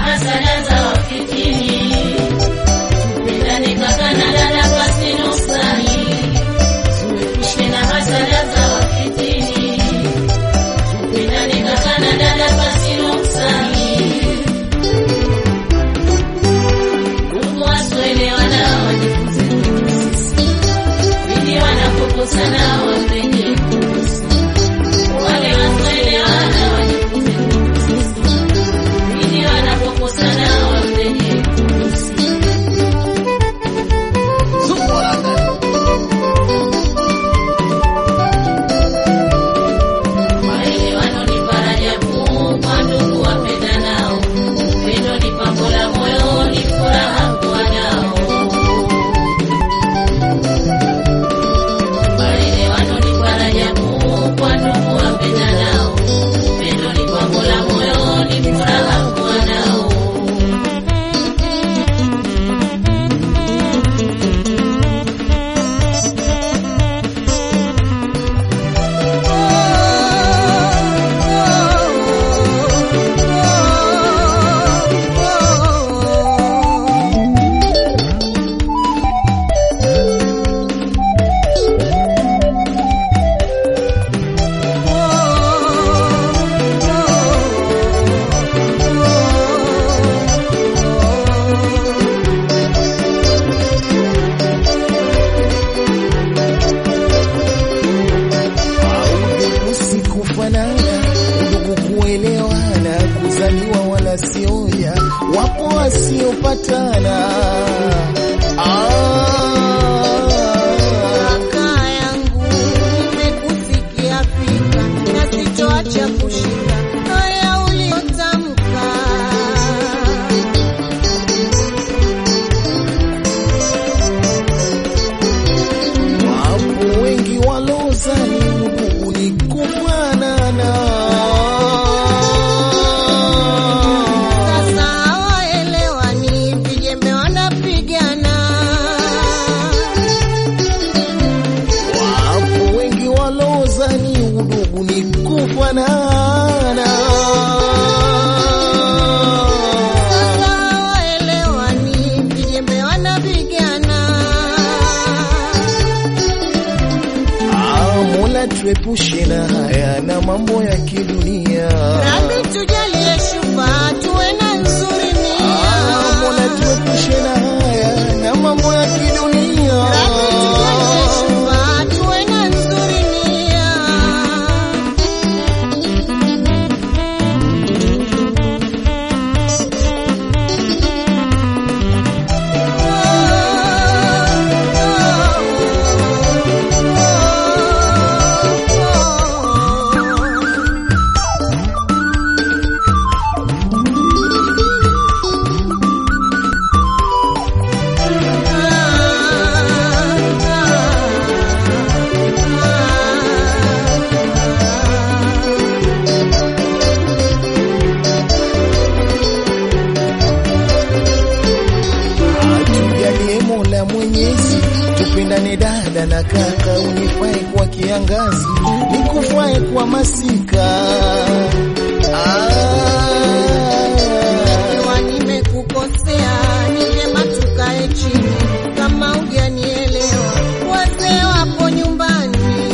hasara za wafitini. Tupendane kaka na dada pasi nuksani, tuepushe na hasara za wafitini. Tupendane kaka na dada pasi nuksani. Ndugu wasioelewana wajifunze kwetu sisi, ili wanapokosana wapende kuhusu. Wale wasioelewana wajifunze kwetu sisi, ili wanapokosana wapende kuhusu. Maelewano ni faraja kuu kwa ndugu wapendanao. Upendo ni pambo la moyo, ni furaha kuwa nao. Maelewano ni faraja kuu kwa ndugu wapendanao. Upendo ni pambo la moyo, ni furaha kuwa nao. Udugu si kufanana, udugu kuelewana, kuzaliwa wala sioya, wapo wasiopatana. Kaka yangu nimekusikia fika na sitoacha kushika haya uliyotamka. Wapo wengi walozani udugu ni kufanana. Sasa hawaelewani, vijembe wanapigana. Wapo wengi walozani udugu ni kufanana. Sasa hawaelewani, vijembe wanapigana. Ah, Mola tuepushe na haya na mambo ya kidunia. Rabbi tujalie shufa, tuwe na nzuri Ah, Mola nia. tuepushe na haya na mambo ya kidunia. Rabbi tujalie shufa, tuwe na nzuri nia. Tujalie Mola Mwenyezi, tupendane dada na kaka, unifae kwa kiangazi, nikufae kwa masika. Ikiwa nimekukosea, ni vyema tukae chini. Kama hujanielewa, wazee wapo nyumbani.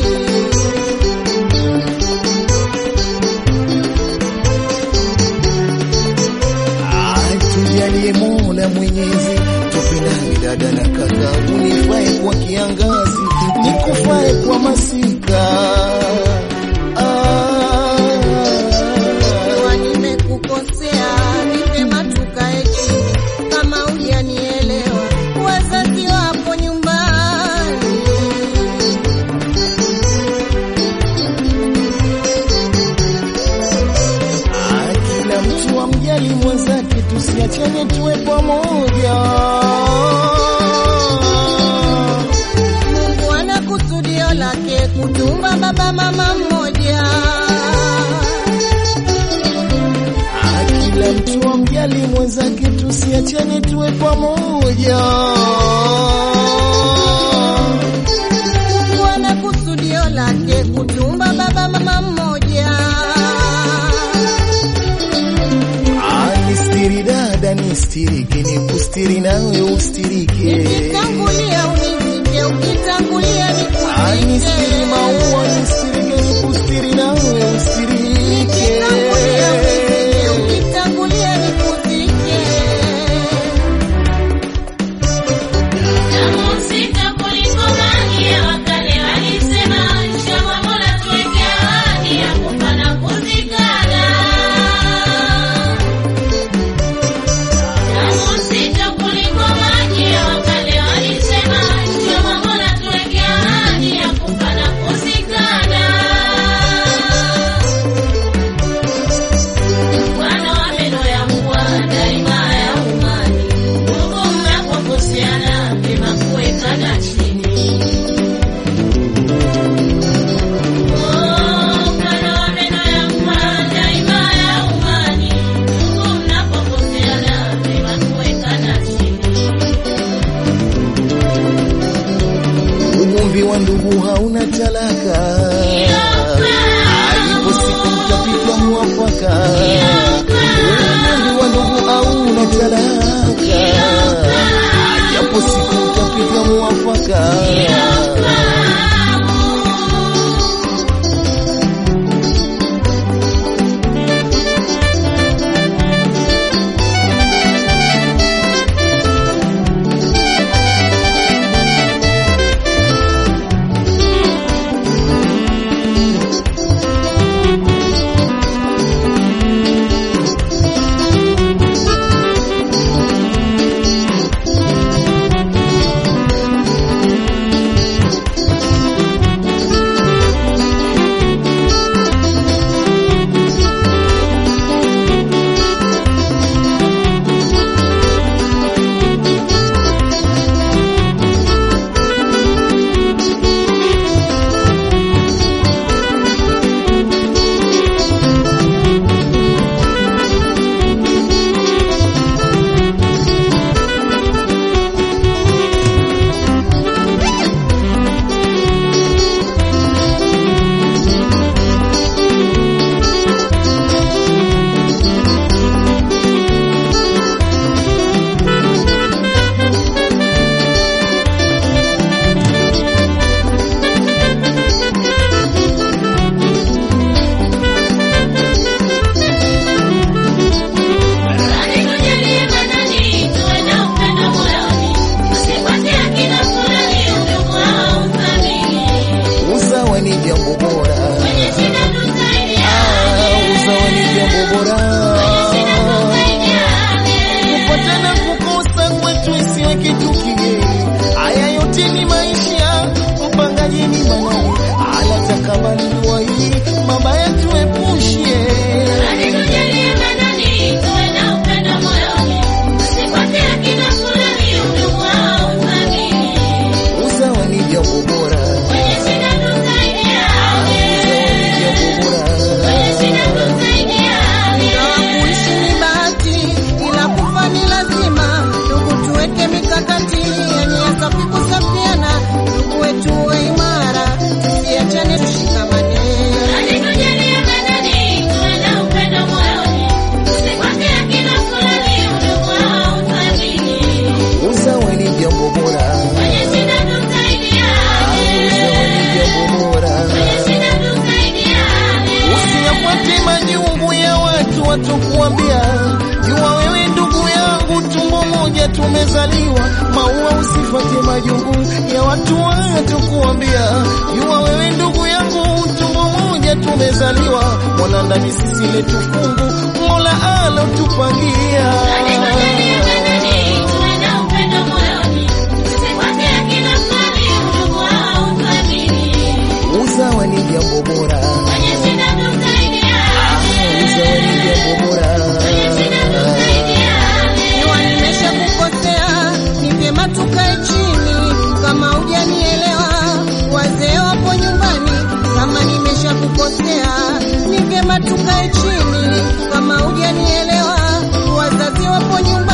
Ah, tujalie Mola Mwenyezi, tupendane dada na kaka, unifae kwa kiangazi, nikufae kwa masika. Ikiwa nimekukosea, ni vyema tukae chini. Kama hujanielewa, wazazi wapo nyumbani. Ah, kila mtu amjali mwenzake, tusiachane tuwe pamoja. Mungu ana kusudio lake kutumba baba mama mmoja. Ah, kila mtu amjali mwenzake, tusiachane tuwe pamoja. Mungu ana kusudio lake kutumba baba mama mmoja. Ah, ni siri dada dada nistirike, nikustiri nawe ustirike. Ukitangulia univike, ukitangulia Ah, nistiri maua, nikuvike. nistirike, nikustiri nawe ustirike. Ukitangulia univike, ukitangulia nikuvike. Namusika kuliko maji ya wakale walisema, inshallah Mola tuweke ahadi ya kufa na kuzikana. Namusika kuliko maji ya wakale walisema, inshallah Mola tuweke ahadi ya kufa na kuzikana. Bwana wa meno ya mbwa daima ya umani, ndugu mnapokoseana vyema kuwekana chini. Oh, Bwana wa meno ya mbwa daima ya umani, ndugu mnapokoseana vyema kuwekana chini. Ugomvi wa ndugu hauna talaka, ipo siku mtapika mwafaka. Ugomvi wa ndugu hauna talaka, japo siku mtapika mwafaka. Bali tujalie manani, tuwe na upendo moyoni, tusifuate akina fulani, udugu au uthamini. Usawa ni jambo bora, Kwenye shida tusaidiane, Ah, usawa ni jambo bora. shida tusaidiane. kupatana kukosa kwetu isiwe kitu kigeni. Haya yote ni maisha, upangaji ni manani, alatakabali dua hii, mabaya tuepushie. Bali tujalie manani, tuwe na upendo moyoni, tusifuate akina fulani, udugu au uthamini. Usawa ni jambo bora, Kwenye shida tusaidiane, usawa ni jambo bora. kwenye shida tusaidiane. Ingawa kuishi ni bahati, ila kufa ni lazima. Ndugu, tuweke mikakati yenye safi kusafiana. Ndugu wetu uwe imara, tusiachane, tushikamane. Bali tujalie manani, tuwe na upendo moyoni, tusifuate akina fulani, udugu au uthamini. Usawa ni jambo bora, Kwenye shida tusaidiane, usawa ni jambo bora. kwenye shida tusaidiane. Usiyafuate majungu ya watu watokuambia, jua wewe ndugu yangu, tumbo moja tumezaliwa. Maua usifuate majungu ya watu watokuambia, jua wewe ndugu yangu, tumbo moja tumezaliwa. Mwana ndani sisi letu fungu, Mola alotupangia. Bali tujalie manani, tuwe na upendo moyoni, tusifuate akina fulani, udugu au uthamini. Usawa ni jambo bora, Kwenye shida tusaidiane, usawa ni jambo bora. kwenye shida tusaidiane. Ikiwa nimesha kukosea, ni vyema tukae chini. Kama hujanielewa, wazee wapo nyumbani. Kama nimesha kukosea, ni vyema tukae chini. Kama hujanielewa, wazazi wapo nyumbani.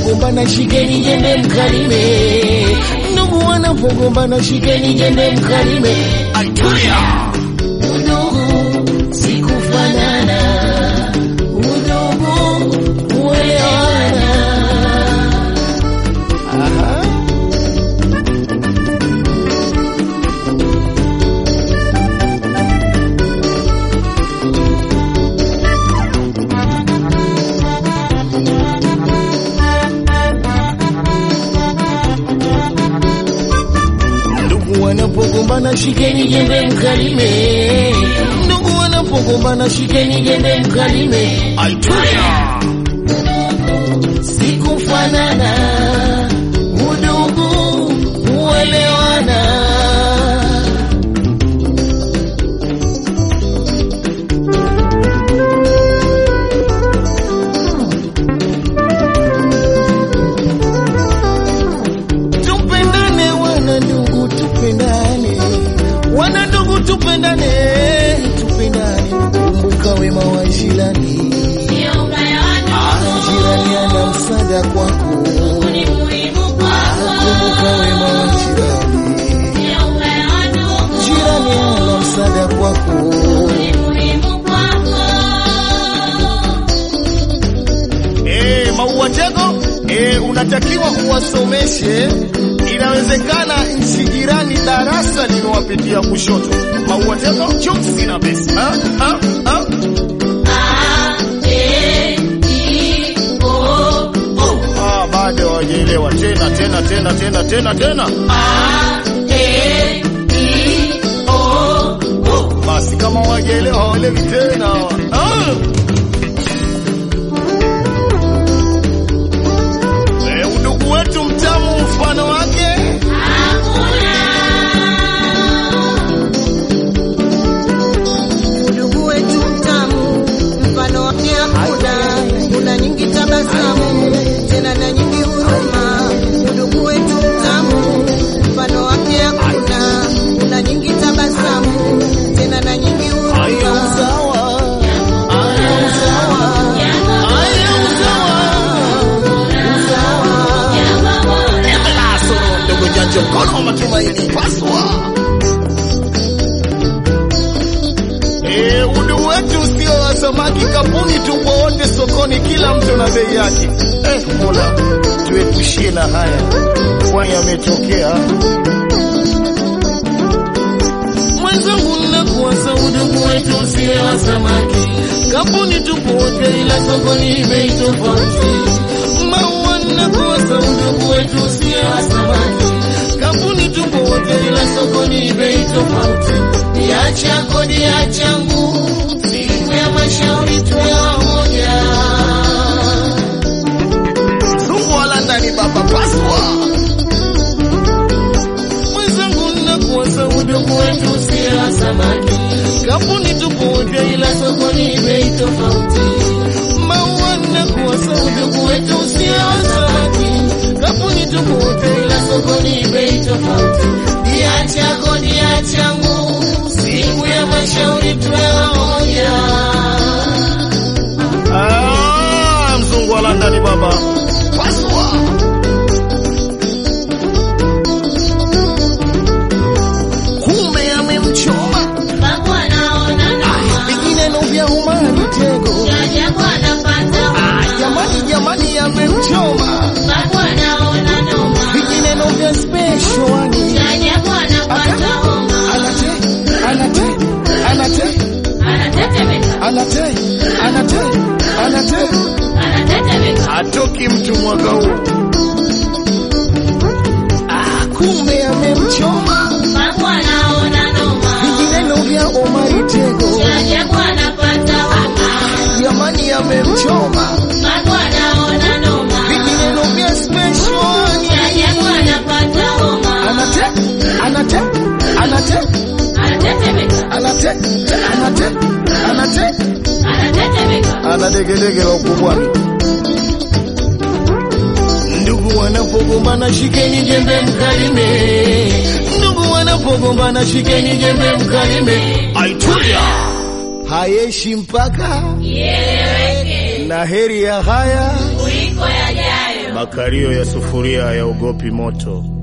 wanapogombana shikeni jembe mkalime, ndugu wanapogombana shikeni jembe mkalime. Aitulia udugu sikufanana, udugu uelewana. Aha. Ndugu wanapogombana shikeni jembe mkalime, ndugu wanapogombana shikeni jembe mkalime. Aitulia sikufanana, udugu uelewana. Tupendane wana ndugu, tupendane wana ndugu, tupendane, tupendane. Kumbuka wema wa jirani, Sio ubaya wa Ah, ndugu, jirani ana msaada kwako. ni muhimu kwako. Kumbuka wema wa jirani, Sio ubaya wa ndugu, jirani ana msaada kwako. ni muhimu kwako. Eh, Maua Tego, eh, unatakiwa uwasomeshe. Inawezekana nchi jirani darasa limewapitia kushoto. Maua Tego, chumsi na besi. Ah, ah, ah. A, E, I, O, U. Ah, bado hawajaelewa tena tena tena tena tena tena. A, E, I, O, U. Basi kama hawajaelewa hawaelewi tena. Ah. Eh, udugu wetu mtamu mfano wake Udugu wetu mtamu, mfano wake hakuna. Kuna nyingi tabasamu, tena na nyingi huruma. Udugu wetu mtamu, mfano wake hakuna. Kuna nyingi tabasamu, tena na nyingi Aya huruma. usawa. Aya usawa. Aya usawa. Kasoro ndogo janja mkono wa matumaini paswa. Eh, udu wetu sio wa samaki kapuni, tupo wote sokoni, kila mtu na bei yake. Eh, Mola tuepushie na haya, kwani yametokea. Mwenzangu, nnakuwasa udugu wetu usiwe wa samaki, kampuni tupo wote, ila sokoni bei tofauti. Maua, nnakuwasa udugu wetu usiwe wa samaki, kampuni tupo wote, ila sokoni bei tofauti. Niacha kodi ya changu, siku ya mashauri tuwe wamoja. Zungu wala ndani baba paswa mwenzangu nnakuwasa udugu wetu usiwe wa samaki, kampuni tupo wote, ila sokoni bei tofauti. Maua nnakuwasa udugu wetu usiwe wa samaki, kampuni tupo wote, ila sokoni bei tofauti. Dia chako dia changu, siku ya mashauri tuwe wamoja. Ah, mzungu wa London baba paswa kumbe amemchoma Babu anaona noma, vingineno vya umani tego jajabu anapata Ah, homa. jamani jamani amemchoma Babu anaona noma, vingineno vya speshwani jajabu anapata homa. anate anate anate Anatetemeka, anate anate anate anatetemeka. atoki mtu mwaka huu ah, kumbe amemchoma Babu anaona noma, vingineno vya omari tego jajabu anapata homa. jamani amemchoma Babu anaona noma, vingineno vya speshwani jajabu anapata homa. anate anate anate Anatetemeka, anate anate anate anatetemeka. ana degedege la ukubwani. Ndugu wanapogombana shikeni jembe mkalime, ndugu wanapogombana shikeni jembe mkalime. Aitulia hayeshi mpaka Ieleweke na heri ya haya kuliko yajayo. Makario ya sufuria hayaogopi moto.